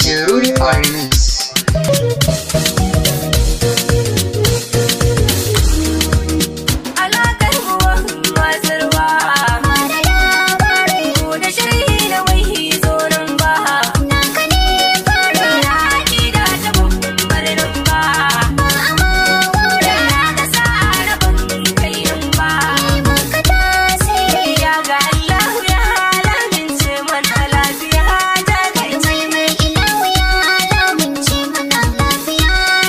DJ Rudy Arms. Alaƙar ruwan matsarwa Ku da shirhi da wai zoron ba Bara aƙida ta babbar ba Yana da sa'a rabon kainin ba Ya ga Allah ya halamince mana lafiya ta kai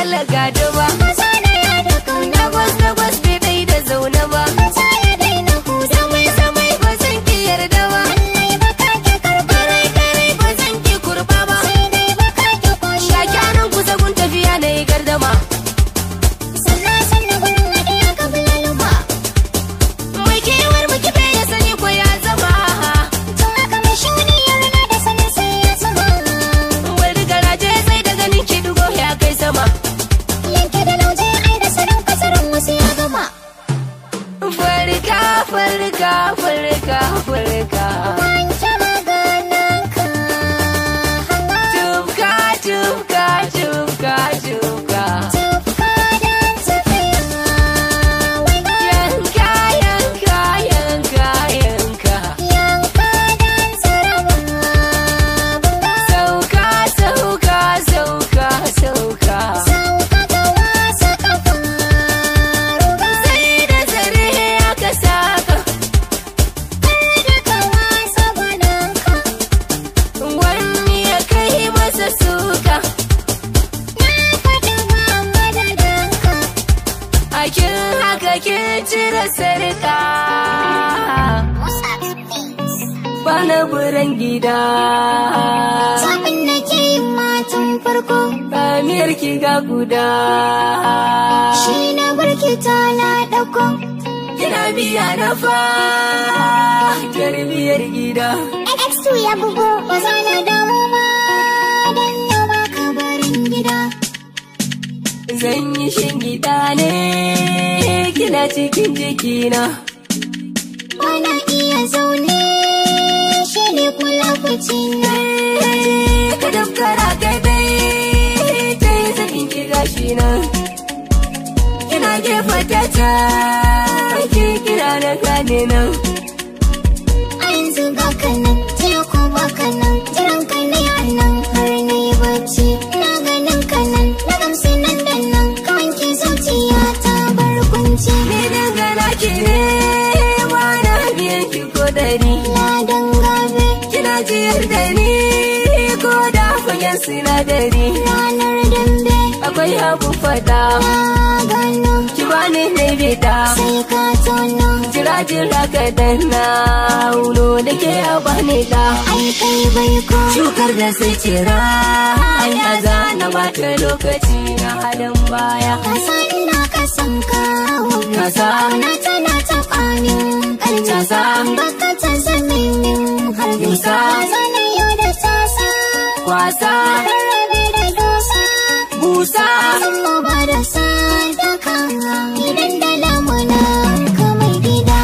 dole gado ba Maza na ya da kauna Dagwas dagwas bai dai da zaune ba Maza ya daina huda Samai samai ba zan ki yarda ba Lallai baka ki karba Karai karai ba zan ki kurba ba Sai dai baka ki koshi Ga kyanan kusa gun tafiya na yi gardama Sannan sannan gurin haɗiya ka bulaluma Mai kewar muke bai ya sani ko ya zama Tun haka mai shuni ya riga da sanin sai ya zama Wani garaje sai da ganin ki dugo ya kai sama Yanke da lauje ai da sanin kasarin wasu ya gama Farka farka farka farka Wanke magananka Tufka tufka tufka tufka Tufka don tafiya Waiga Yanka yanka yanka yanka yanka don tsaraba Bunga Sauka sauka sauka sauka sauka ga wasa kafa Ruga Sai da zare aka saka da ka wasa gwananka Wani ya kai masa suka Na faɗi ma madadinka A kin haka kin cire sarka Bana buran gida Sabin da ke yin matan farko Kamiyar ki ga guda Shi na barki ta na ɗauko Kina biya na fa Tarbiyar gida X2 ya bugo ba za na damu ma Dan yau ba ka barin gida Zan yi shingida ne Kina cikin jikina Bana iya zaune Shi ne kula na Ka dafkara kai dai Ta yi zafin ki gashi nan Kina gefa ta can Ki kira na gane nan A yanzu ga kanan Jiya ko ba kanan Jiran ka ne a nan Har na yi bacci Na ganin kanan Na gamsu nan da nan Ka wanke zuciya ta bar kunci Ni dangana ki ne Wana biyan ki ko dari Ladan gabe Kina jiyar da ni Ko da fagen sinadari ranar dambe Akwai abu fada na gano Ki bani na bida sai ka tono Jira jira ka danna Uno da ke a bani da ai kai bai ko Shukar da sai cira Ya zana bata lokaci na halin baya kasa ina ka san kawo Kasa. na tana ta kwanin karni Kasa. baka ta zaminin har Kasa. zana yau da tasa Kwasa rarrabe da dosa Busa san mu ba da sadaka idan da lamuna ka mai gida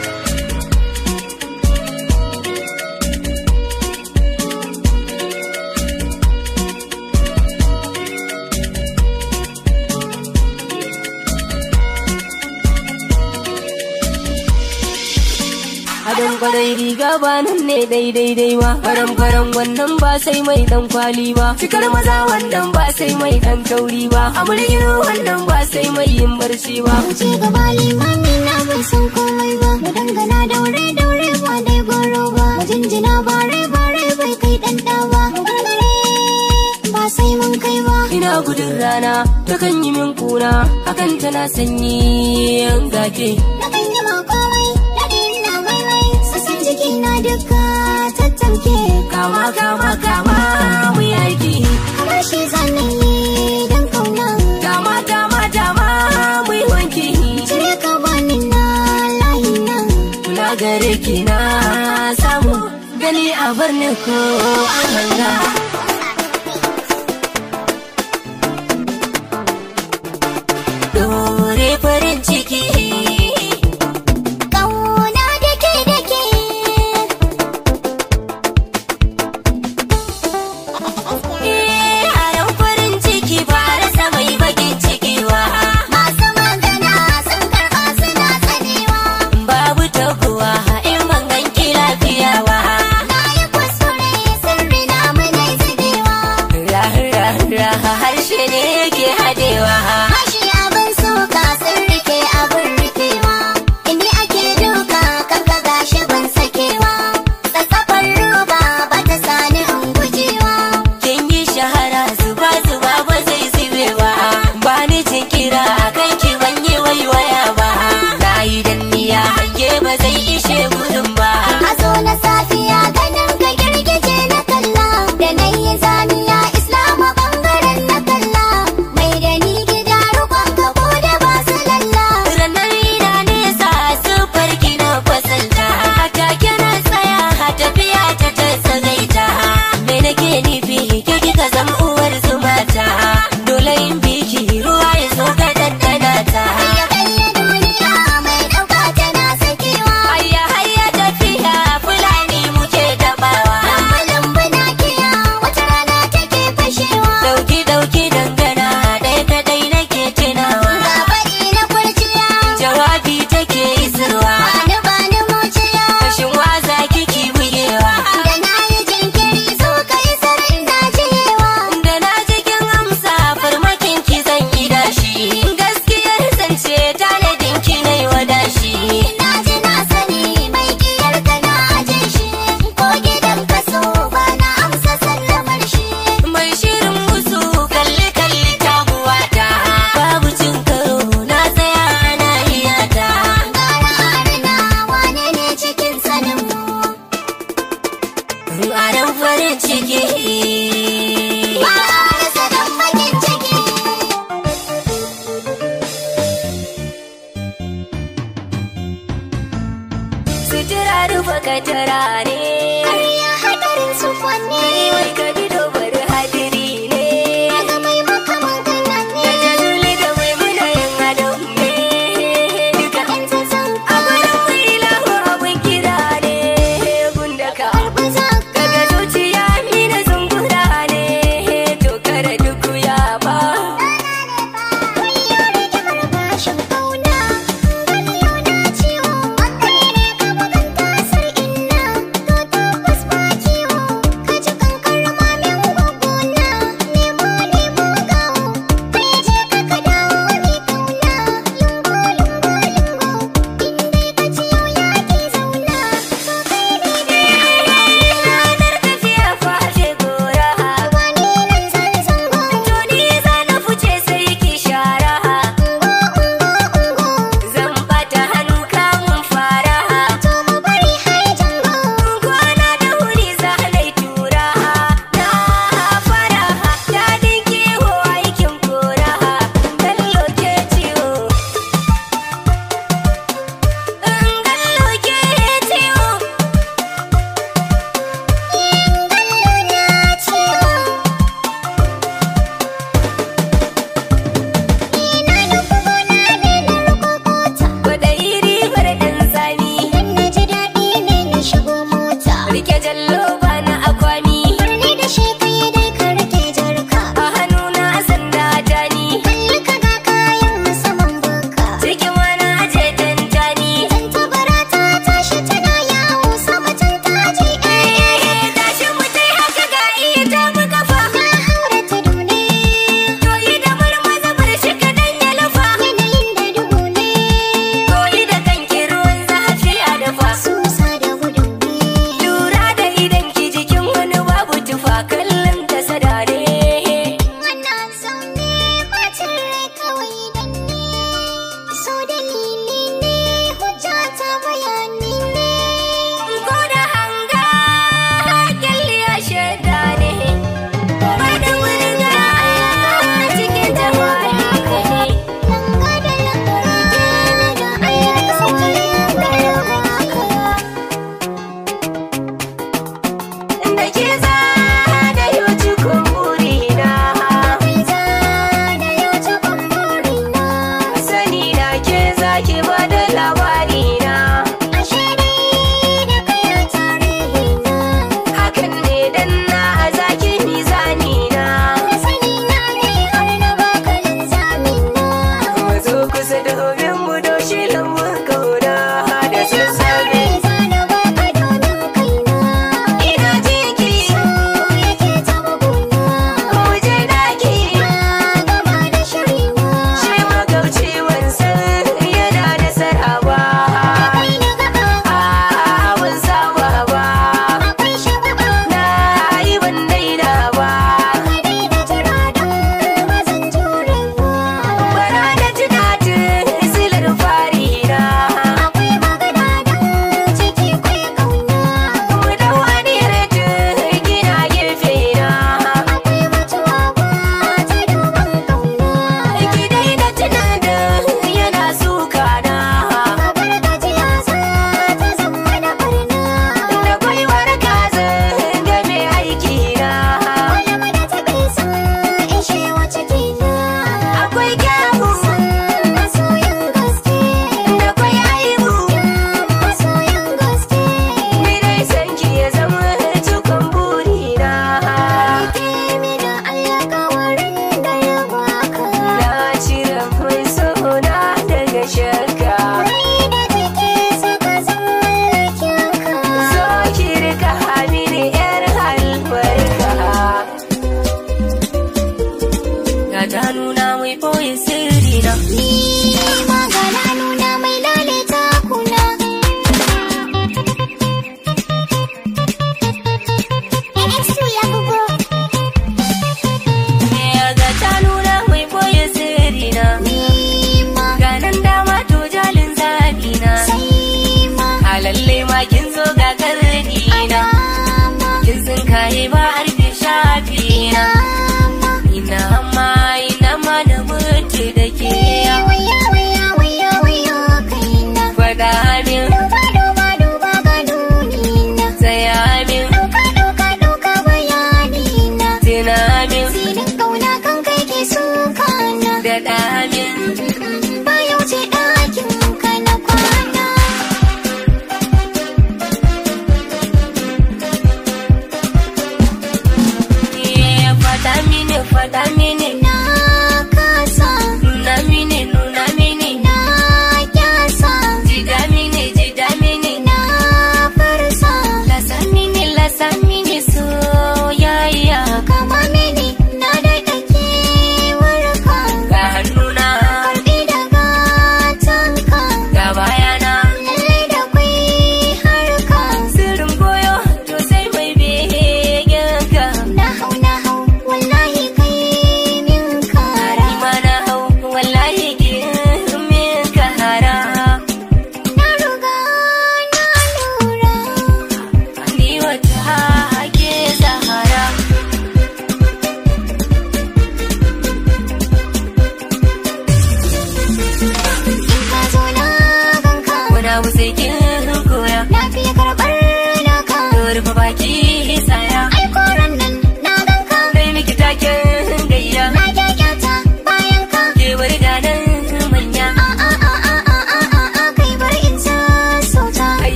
Adon kwarai riga ba nan ne daidai dai ba Faran faran wannan ba sai mai dan kwali ba Cikar maza wannan ba sai mai dan kauri ba Amurgino wannan ba sai mai yin barci ba wuce gaba limami na bai san komai ba mu dangana daure daure ba dai goro ba mu jinjina bare bare bai kai dan da ba mu gargare ba sai mun kai ba Ina gudun rana ta kan yi min kuna Hakan tana sanyi yan gake na kan yi ma komai daɗi na maimai sassan jiki na duka tattamke Kama kama kama mu yi aiki kamar shi zanen yi dan kauna Dama dama dama mu yi wanki cire ka bani na layi nan Kula gare ki na samu gani a birni ko an hanga Dore farin ciki kauna dake dake Eh, haran farin ciki ba rasa mai bakin ciki wa masu magana sun karɓa suna tsanewa Babu taguwa in ban ganki lafiya wa Na yi kuskure sirri na mana zubewa Ra-ra-ra harshe ne yake hadewa Hashi abin suka sun rike abin rufewa Inda ake duka kanka gashi ban sakewa Tsatsafar roba ba ta sani in gujewa Kin yi shahara zuba zuba ba zai zube ba kaddara ne Ƙarya hadarin su kwanne wai ka bi dobar hadiri ne Daga mai makaman kana da ne jazuli da mai muna yin adam ne duka Yan zazan a gurin mai ilahu abin kira ne gunda ka karɓi zaka kaga zuciya mina zungura ne to kada duk ya ba Wayo rigimar bashin ƙauna Gani yau na ciwo Kai ne ka bugan tasar inna To tabbas ba ciwo Ka ji kankar mamin gwaggona Nemo nemo gawo Kai je ka ka dawo mai kauna Lungo lungo lungo In dai ka ci yau ya ke zauna To kai ne dai ranar tafiya fashe gora Ba ni nan zan zango to ni za na fice sai ki shara Ungo ungo ungo zan bata hannu kamun fara To mu bari har jango kwana da wuri za na yi tura na fara daɗin kiwo aikin kora gallo ke ciwo gallo ke ciwo kwaɗayi ribar ɗan tsami rike jallo ba na akwami a hannuna sanda jani cikin wani aje tantani tashin mutai haka ga iya tafi kafa to yi da marmaza bar shi kaɗan ya lafa to yi da kanki ruwan zafi a dafa lura da idan ki jikin wani babu tufa kallon ta sadare Wannan zaune bacin rai kawai dan ne, so dalili ne, hujja ta bayani ne. ko da hanga kyalli a shaida ne ba da wani ga cikin jama'a haka ne Langa da langa da Allah ta saki da haka. da ke za da yau cikin burina Kai za da yau cikon burina, sani na ke za ki ba da labarina ashe dai da kai a tarihina. hakan ne dan na a zaki mizanina Da sani na ne har na baka linzamina. mu zo kusa domin mu doshi lambun kauna da sassafe Za na baka domin kaina. ina jinki yake ta buguna mu je daki na gama da shirina shi magauci wansan yana da saraba akwai na gaba a ban saba ba akwai shagaba na yi ban daina ba ka daina jira don ba zan jure ba bara da tunatin silar farina akwai magana don ciki kwai kauna mu dau aniyar gina gefe na akwai mutuwa ba ta duban kauna ki daina tunanin yana suka na kabar gajiya za ta zama da barna da gwaiwar kazan da mai aiki na Kwalama da taɓe sun ishe wa cikina akwai kyawu masoyin gaske da kwai aibu masoyin gaske ni dai san ki ya zama cikon burina ke mi da alƙawarin da ya baka na cire mai sona daga shakka rai da take suka zallakin ka so ki rika hamini yar albarka ga ta nuna mai boye sirri na ni magana nuna mai lalata kuna Exu ya bugo ga ta nuna mai boye sirri na ni ma ga nan dama to jalin zabi na sai ma halalle ma kin zo ga karni na alama kin sun kaye ba arfe shafi na ina ma ina ma da mutu da ke waya waya waya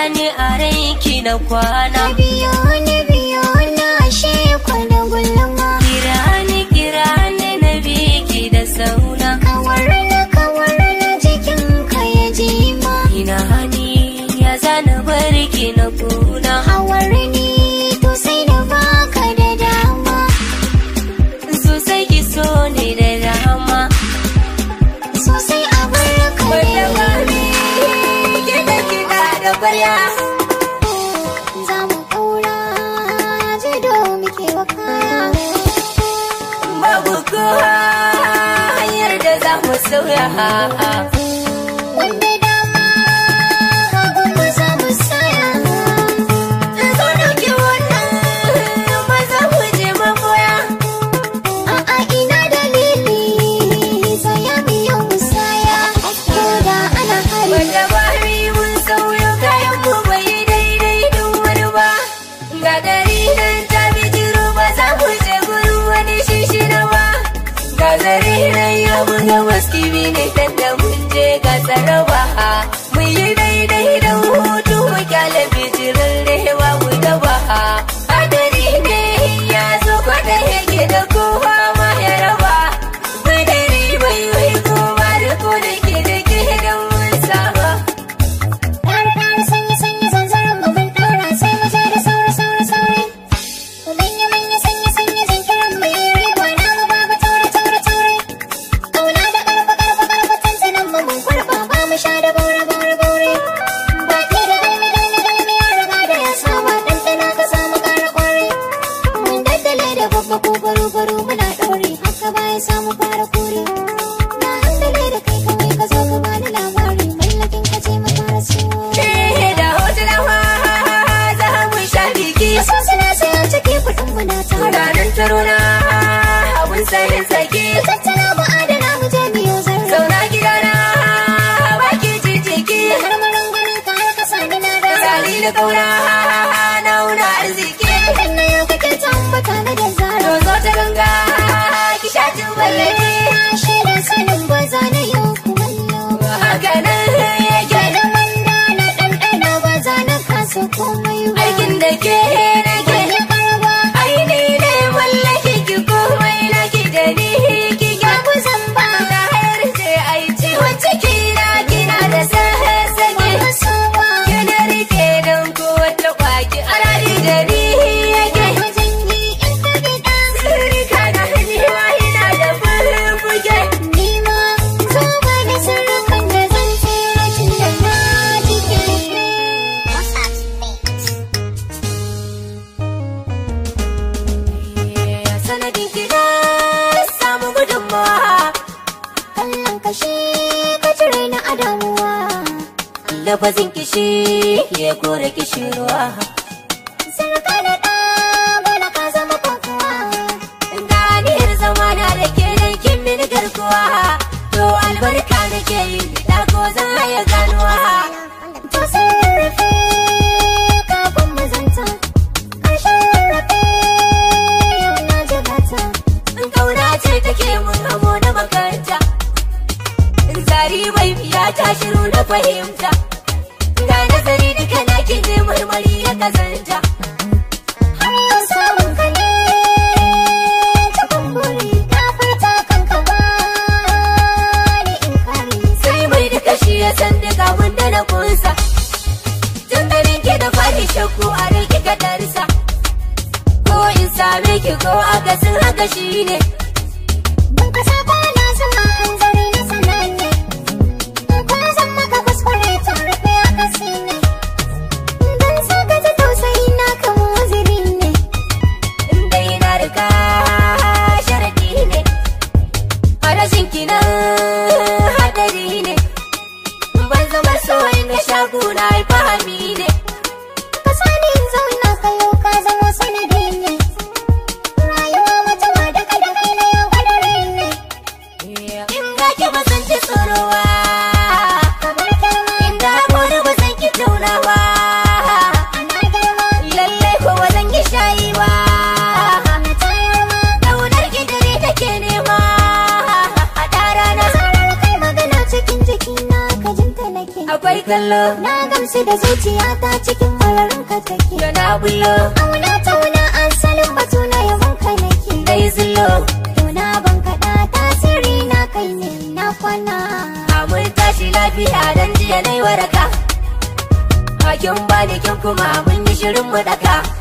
ni a ranki na kwana Na biyo na biyo na ashe kwana gulma kira ni kira ni na biki da sauna Kawar na kawar na jikin ka ya jima ina hani ya zana barki na kuna Hawar ni to sai da baka da dama sosai ki so ni da dama Sosai a barka wanda ba ne mi kiɗa kiɗa da kwarya Za mu ƙaura jido muke wa kaya babu kowa hanyar da za mu sauya Wanda dama hagu mu za mu saya zo dauki wannan ba za mu je maboya A'a ina dalili saya mu yau musaya Ko da ana hari wanda ba mi mun sauyo kayan mu bai daidai don wani ba ga gari nan ta bijiro ba za mu je gurin wani shishina ba ga zari nan ya buga waskibi ne dan da mun je ga tsaraba mun yi daidai da hutu mu kyale bijirin rewa mu daba hadari ne ya zo kwada yake da kowa ma ya raba madari bai wai kowa da ko da ke da ke don mun saba Ɗan ɗan sanyi sanyi zanzaron mu mun ɗora sai mu je da sauri sauri sauri Mu manya manya sanyi sanyi zan kiran mu yi riba na mu babu taure taure taure Ƙauna da ƙarfa ƙarfa ƙarfa tantanan mu mun kurɓa ba mu sha da baure baure baure Baki da galmi galmi galmi ya riga da ya saba ɗanɗana ka samu ƙara ƙwari Mun daddale da babba ko baro baro muna ɗaure haka bayan samu fara kore Na handale da kai kawai ka zo ka bani labari mallakin ka ce mu fara siyo Eh, da hotunan wa za mu sha biki Wasu suna sayan ciki kuɗin mu na tara. ranar taro na abun sayin sake Tattala mu adana mu je biyo zarra. zauna gidana baki jijiki Har marangunan ka har ka sami na da. Sali da kauna na wuna arziki Kan na yau kake tambata na da zara. to zo ta ganga ki sha tubalaki Na shaida sanin ba za na yau kumallo. haka nan yake Da manda na ɗanɗana ba za na kasa komai ba. aikin da ke nake Ya karba aini ne mallaki ki komai na ki da ni ki ka ga kusan ba. na har sai ai ciwon ciki na kina da sahasake Ba so ba. kina rike don ko wata kwaki arari da ni yake Wajen yi in ka gida. sirrika na hannuwa ina da furfuke Ni ma zo ba da sirrukan da zan tsira tun da na jike. sanadin ki na samu gudunmawa Kallon kashe ka cire na adamuwa. lafazin kishi ya kore kishirwa Sarka da ɗa bala ka zama kokowa. ganiyar zama na da ke dan kin mini garkuwa to albarka da ke yi da ko zan haya ganuwa To sun rarrafe kafin mu zanta. Ƙarshen rarrafe yau na jigata. in kauna ce take mun hamo na makaranta zari bai biya ta shiru na fahimta ga nazari duka na ki je marmari ya kazanta Har yau samun ka ne cikin buri. Na furta kanka ba ni in kare. sai mai duka shi ya san duka wanda na kunsa tun ganin ki da fari shakku a rai kika darsa ko in same ki ko akasin haka shi ne Ban ka saba na zama hanzari na sananne. Ko zan maka kuskure ta rufe a kasi ne. Dan sa ka ji tausayi na kama waziri ne. in dai na riga sharadi ne a rashin ki nan hadari ne ban zama so in ga shagu na yi fahami ne Ka sani in zauna ka yau ka zama sanadi ne. Rayuwa wata ma da ka da kai na yau kadari ne. kallo Na gamsu da zuciyata cikin mararin ka take da na bullo Auna tauna an salin batu na yawan ka nake dai zullo Tuna ban kaɗa tasiri na kai ne na kwana mun tashi lafiya dan jiya nai waraka Hakin bani kin kuma mun yi shirin mu daka